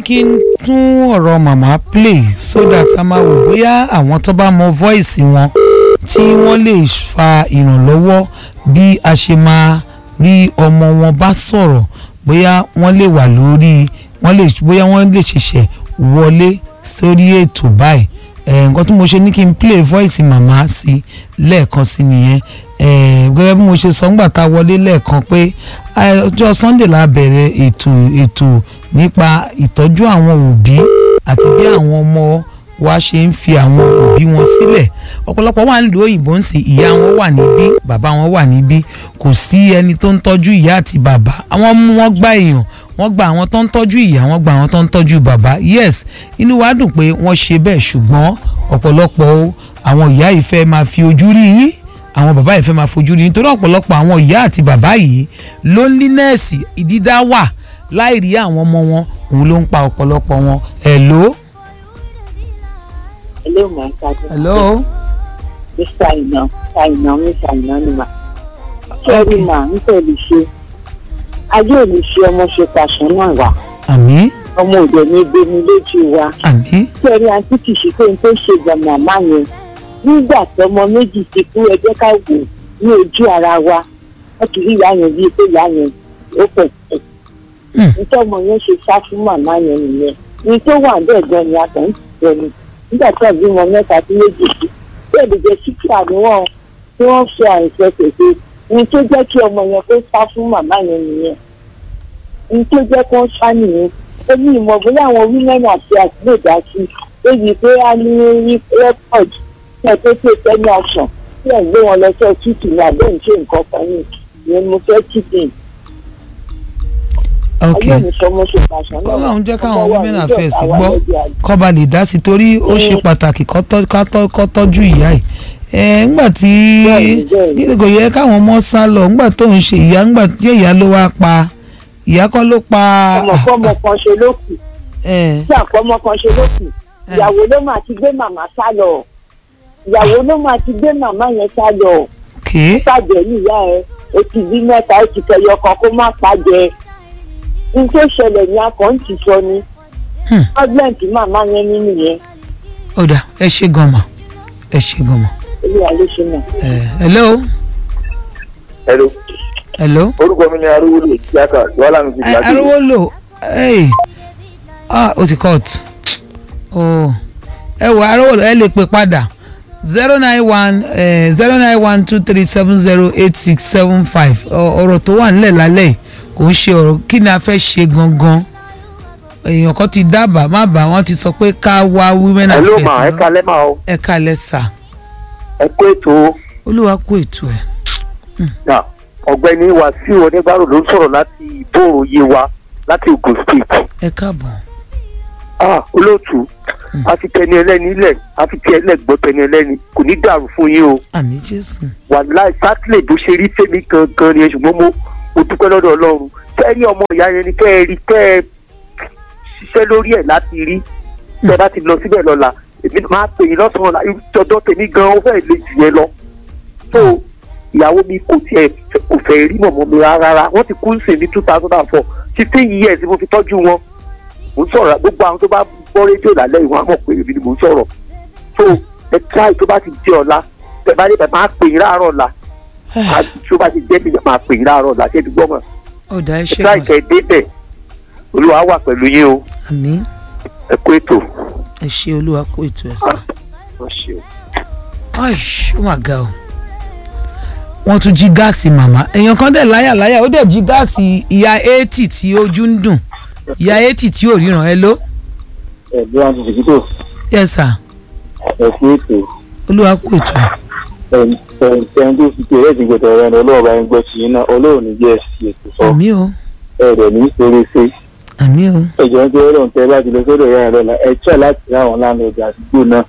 ní kí n tún ọ̀rọ̀ màmá play so that a máa wò bóyá àwọn tó bá mọ voice wọn tí wọ́n lè fa ìrànlọ́wọ́ bí a ṣe máa rí ọmọ wọn bá sọ̀rọ̀ bóyá wọ́n lè wà lórí wọ́n lè bóyá wọ́n lè ṣẹ̀ṣẹ̀ wọlé sórí ètò báyìí ẹ̀ nǹkan tí mo ṣe ní kí n play voice màmá sí lẹ́ẹ̀kan sí nìyẹn ẹ̀ gẹ́gẹ́ bí mo ṣe sọ ńgbà tá a wọlé lẹ́ẹ̀kan pé ọjọ́ Sunday la bẹ̀rẹ̀ ètò ètò nípa ìtọ́jú àwọn òbí àti bí àwọn ọmọ wa ṣe ń fi àwọn òbí wọn sílẹ̀ ọ̀pọ̀lọpọ̀ wà nílùú òyìnbó ń sìn ìyá wọn wà níbí bàbá wọn wà níbí kò sí ẹni tó ń tọ́jú ìyá àti bàbá àwọn mú wọn gbá èèyàn wọ́n gba àwọn tó ń tọ́jú ìyá wọ́n gba àwọn tó ń tọ́jú bàbá yes inú wa dùn pé wọ́n ṣe bẹ́ẹ̀ ṣùgbọ́n ọ̀pọ̀lọpọ̀ àwọn ìyá yìí fẹ́ máa fi ojú rí yín àwọn bàbá yìí fẹ́ máa fojú rí nítorí ọ̀pọ̀lọpọ̀ àwọn ìyá àti bàbá yìí loneliness ìdídá wà láì rí àwọn ọmọ wọn òun ló ń pa ọ̀pọ̀lọpọ̀ wọn hello. hello ma ṣáájú. hello. mr iná ṣàìná mr iná ni mà. sọ́ọ́rì mà ń tẹ̀lé ṣe ayé ò ní ṣe ọmọ ṣe pàṣẹ náà wá àmín ọmọ òde ní gbẹmí lójú wa. àmín sẹ́ẹ̀rì àǹtí kì í ṣe pé n tó ṣe gbọ̀n màmá yẹn nígbà tọmọ méjì ti kú ẹ jẹ́ ká wò ní ojú ara wa wọ́n ti rí ìyá yẹn bíi pé ìyá yẹn ó pẹ̀ pẹ̀. nítorí ọmọ yẹn ṣe sá fún màmá yẹn nìyẹn ní tó wà bẹ́ẹ̀ gan ni a kàn ń tẹ̀ ni nígbà tí àbí wọn mẹ́ta sí méjì sí bẹ́ẹ̀ lè jẹ́ síkírà ni wọ́n tí wọ́n fi àìsàn pèsè ní tó jẹ́ kí ọmọ yẹn kó sá fún màmá yẹn nìyẹn ní tó jẹ́ kó sá nìyẹn ó ní ìmọ̀ bóyá àwọn women àti àtìlẹ́dá sí léyìí pé a ní rí rẹ́pọ̀d tí ẹ tó tó tẹ́lẹ̀ ọ̀sán tí ẹ̀ ń gbé wọn lọ sí ọtútù ní abẹ́ ìṣe nǹkan kan ní ìyẹn mo fẹ́ kíkìn. ok ayé mi sọ mo ṣe pàṣẹ náà Ọlọ́run jẹ́ káwọn ọmọ wa women níjọ́ affairs àwa gbọ́ lẹ́bi àgbà. kọ́ba lè dá sí torí ó ṣe pàtàkì kó tọ́- ká tọ́- kó tọ́jú ìyá ẹ̀ ẹ̀ ńgbà tí Bẹ́ẹ̀ni, bẹ́ẹ̀ni. kò yẹ káwọn ọmọ sá lọ ńgbà tó ń ṣe ìyá ńgbà tí ìyá ló wá pa ìyá kọ́ ló pa ọmọ fọmọ kan ṣe ló kù ẹ̀ tí àpọmọ kan ṣe ló kù ìyàwó ló máa ti gbé màmá sá lọ ìyàwó ló máa ti gbé màmá yẹn sá lọ ké pàjẹ́ níyà ẹ o ti bí mẹ́ta o ti kẹyọ kan kó má pàjẹ́ n tó ṣẹlẹ̀ ní akọ̀ ń ti sọ ni Hmm. ọ́gbẹ́ǹtì màmá yẹn nínú yẹn ọ̀dà ẹ ṣe gan mà ẹ ṣe gan mà olúwa ló ṣe náà. ẹ̀ hello hello hello orúkọ mi ni arúgbó tíátà wàhálà mi ti ẹ gbàgbé ariwo lò ẹ̀ ah o ti cut oh ẹ wò ariwo lò ẹ lè pè padà zero nine one zero nine one two three seven zero eight six seven five ọ̀rọ̀ tó wà nílẹ̀ lálẹ́ yìí kò ń ṣe ọ̀rọ̀ kí ni a fẹ́ ṣe gangan èèyàn kan ti dábàá má bàa wọ́n ti sọ pé ká wá women hello affairs ma ẹ lọ. kalẹ́ ma o ẹ kalẹ̀ sà ẹ kó ètò olúwa kú ètò ẹ̀ náà ọ̀gbẹ́ni wàsíù onígbàrò ló ń sọ̀rọ̀ láti ìbòrò yewa láti Ogun State ẹ káàbọ̀ ah olóòtú a fi tẹni ẹlẹ́ni ilẹ̀ a fi tẹ ẹlẹ́gbọ́ tẹni ẹlẹ́ni kò ní dàrú fún yín o àmì jésù wàláì sátìlẹ̀ bó ṣe rí fẹ́mi gangan ni ẹ ṣùgbọ́n mo mo dúpẹ́ lọ́dọ̀ ọlọ́run kẹ́rí ọmọ ìyá yẹn ni kẹ́ ẹ rí kẹ́ ẹ ṣiṣẹ́ lórí ẹ̀ láti rí tẹ́ ẹ bá ti lọ síbẹ̀ lọ́la èmi máa pè yín lọ́sàn-án ọ̀la ìjọdọ̀ tèmi gan ó fẹ́ lè jù yẹn lọ tó ìyàwó mi kò tiẹ̀ kò fẹ́ rí mọ̀mọ́ mi rárá wọ́n ti kú sí ní two thousand and four fifteen years mo fi tọ́jú wọn mo ń sọ̀rọ̀ gbogbo àwọn tó bá gbọ́ rédíò lálẹ́ ìwọ̀n á mọ̀ pé èmi ni mo ń sọ̀rọ̀ tó ẹ tíráì tó bá ti jẹ́ ọ̀la tẹ bá dé bẹ̀ máa pè yín láàárọ̀ ọ̀la tó bá ti jẹ́ mi máa pè yín láàárọ̀ ọ̀la ṣé ti gbọ́ mọ̀ ọ̀dà ẹ ẹ ṣe tíráì gan kẹ́ ẹ débẹ̀ olúwa wà pẹ̀lú yín o àmì ẹ kó ètò. ẹ ṣe olúwa kú ètò ẹ̀ sà. Ọ ṣeun. Aish, ó mà ga o. wọ́n tún jí gáàsì màmá èèyàn kan dẹ̀ láyà láyà ó dẹ̀ jí gáàsì ìyá eighty tí ojú ń dùn ìyá eighty tí ò ríran ẹ ló. ẹ̀gbọ́n àti ṣèkítò yes sir ẹ̀kú ètò olúwa kú ètò ẹ̀. ẹ̀ǹtẹ̀ǹ tó fi kéré ti gbẹ̀tọ̀ rẹ̀ ní ọlọ́ọ̀bá ń gbọ́ sí iná ọlọ́run ní jẹ́ sí ètò sọ àmì o ẹ̀rẹ̀ ní ṣeréṣe àmì o ẹ̀jọ̀ ń jẹ́ ọlọ́run tẹ́ bá ti lọ sọ́dọ̀ ìyá rẹ̀ lọ́la ẹ̀ tíra láti ráwọn lánàá ọjà àdúgbò náà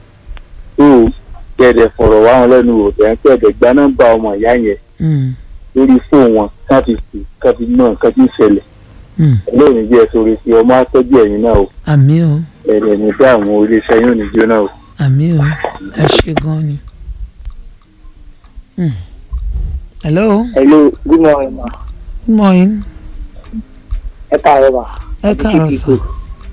tó kẹ̀dẹ̀ fọ̀rọ̀ wá wọn lẹ́nu wò tẹ̀ ń kẹ̀dẹ̀ gba nọ́mbà ọmọ ìyá yẹn Mm, lórí fóònù wọn káfí sí káfí náà káfí ìṣẹ̀lẹ̀ mm, ọlọ́run ní jẹ́ sórí sí ọmọ atọ́jú ẹ̀yìn náà o àmì o ẹ̀rẹ̀ ní bí àwọn oríṣẹ́ yóò ní jóná o. àmì o ẹ ṣe gan ni. Mm. hello hello good morning ma good morning ẹ káàárọ̀ ma ẹ káàárọ̀ sà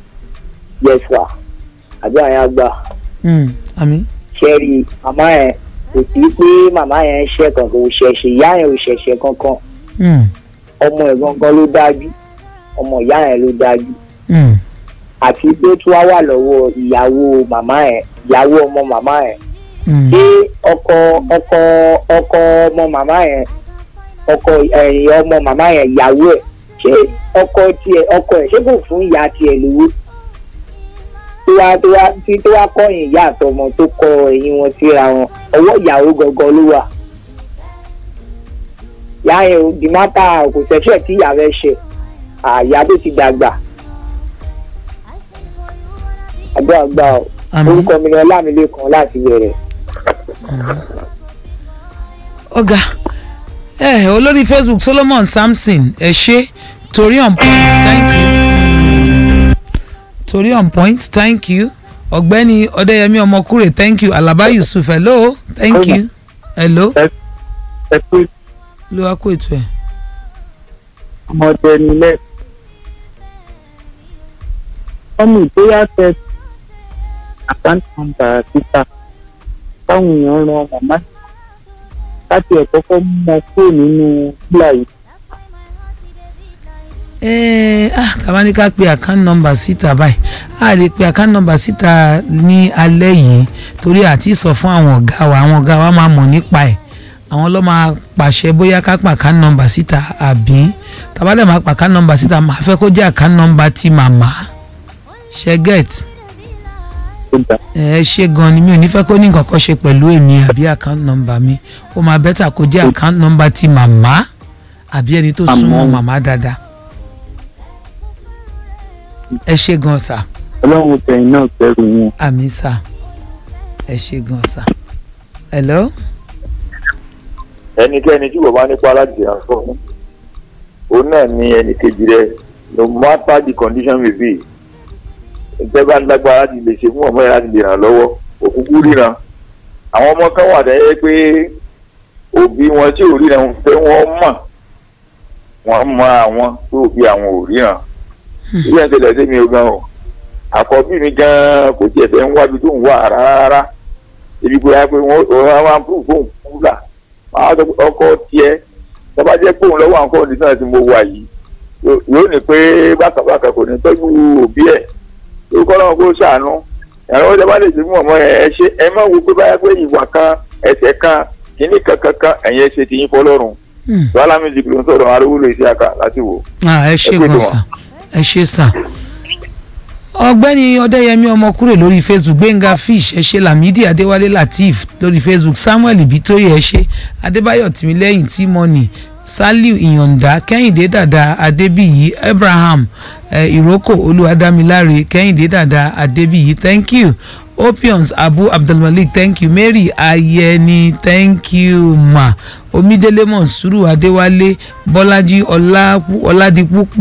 yẹsà àbí àyàn gbà Mm, àmì. ṣẹ́ẹ̀rì màmá yẹn kò sí pé màmá yẹn ṣẹ̀ kankan ò ṣẹ̀ṣẹ̀ ìyá yẹn ò ṣẹ̀ṣẹ̀ kankan Mm, ọmọ ẹ̀ gangan ló dájú ọmọ ìyá yẹn ló dájú mm, àti pé tí wàá wà lọ́wọ́ ìyàwó màmá yẹn ìyàwó ọmọ màmá yẹn mm. ṣé ọkọ ọkọ ọkọ ọmọ màmá yẹn ọkọ ẹ̀yìn ọmọ màmá yẹn ìyàwó ẹ̀ ṣé ọkọ tiẹ̀ ọkọ ẹ̀ ṣé kò fún ìyá tiẹ̀ lówó tó wá tó wá tí tó wá kọ̀yìn ìyá àtọmọ tó kọ ẹ̀yìn wọn síra wọn ọwọ́ ìyàwó gangan ló wà ìyá yẹn ò di mátà kò ṣẹ̀ṣẹ̀ tí ìyá rẹ̀ ṣe àyà tó ti dàgbà àgbà àgbà ò àmì. orúkọ mi ni ọlámilékan láti bẹ̀rẹ̀. ọ̀gá ẹ olórí facebook solomon samson ẹ ṣe torí on point thank you torí on point thank you ọ̀gbẹ́ni ọ̀dẹ́yẹmí ọmọkúrè thank you alaba yusuf hello thank you hello ẹ pé ló wá kó ètò ẹ̀. ọmọdé nílẹ̀ ọmọ ìgbéyà tẹ àkáǹtì nọ́mbà títà táwọn èèyàn ran màmá láti ẹ̀ kọ́kọ́ mú ọ kúrò nínú fúlà yìí Eh, ah tàbá ní ká pe account number síta báyìí a lè pe account number síta ní alẹ́ yìí torí àti sọ fún àwọn ọ̀gá wa àwọn ọ̀gá wa máa mọ̀ nípa ẹ̀ àwọn ló máa pàṣẹ bóyá ká pa account number síta àbí tàbá dẹ̀ máa pa account number síta máa fẹ́ kó jẹ́ account number ti màmá ṣe get tó dà ẹ ṣe gan ni mi ò ní fẹ́ kó ní nǹkan kan ṣe pẹ̀lú èmi àbí account number mi ó máa bẹ́tà kó jẹ́ account number ti màmá àbí ẹni tó Àmọ́- súnmọ́ màmá dáadáa ẹ ṣe gan sà ọlọ́run tẹ̀yìn náà bẹ̀rù wọn. àmì sà ẹ ṣe gan sà hello ẹnikẹ́ni tí bàbá nípa láti ràn fún òun náà ní ẹnì kejì rẹ no matter the condition may be ìjọba bá ń lágbára láti lè ṣe fún ọmọ yẹn láti lè ràn lọ́wọ́ òkúkú ríran àwọn ọmọ kan wà dẹ́yẹ pé òbí wọn tí ò ríran fẹ́ wọ́n mọ̀ wọ́n mọ àwọn tó òbí àwọn ò ríran ilé ẹ̀ ń tẹ̀lé sí mi ò gan o àkọ́bí mi gan kò tiẹ̀ fẹ́ ń wábi tó ń wà rárá ibi pé wọ́n wọ́n wá ń púpù fóun kúlà máa sọ pé ọkọ tiẹ̀ tọ́ba jẹ́ pé òun lọ́wọ́ àwọn kọ́ọ̀dì náà tí mo wà yìí yó- yóò ní pé bákàbákà kò ní tọ́jú òbí ẹ̀ tó kọ́ lọ́wọ́ kó ṣàánú ẹ̀rọ ọjà bá lè ṣe fún ọmọ ẹ̀ ẹ ṣe ẹ má wo pé báyà pé ìwà kan ẹsẹ̀ kan kìíní kankan kan ẹ̀yìn ẹ̀ ṣe ti yín fọlọ́run Hmm. wàhálà music ló ń sọ̀rọ̀ arúgbó lè ṣe àkà láti wò. ah, ẹ ṣe Ẹ pé gan tó sà ẹ ṣe sà ọ̀gbẹ́ni ọdẹ́yẹmí ọmọkúrè lórí facebook gbẹ̀ngà fish ẹ ṣe lamidi adéwálé lateef lórí facebook samuel ibitoye ẹ ṣe adébáyọ̀ tìmílẹ́yìn tímọ́nì saliu ìyọ̀ǹda kẹ́hìndé dàda adébíyí abraham eh, ìrókò olúwadámiláre kẹ́hìndé dàda adébíyí thank you opiums abu abdulmalik thank you mary ayẹni thank you ma omidele monsuru adéwálé bọ́lájí ọlá ọládipúpọ̀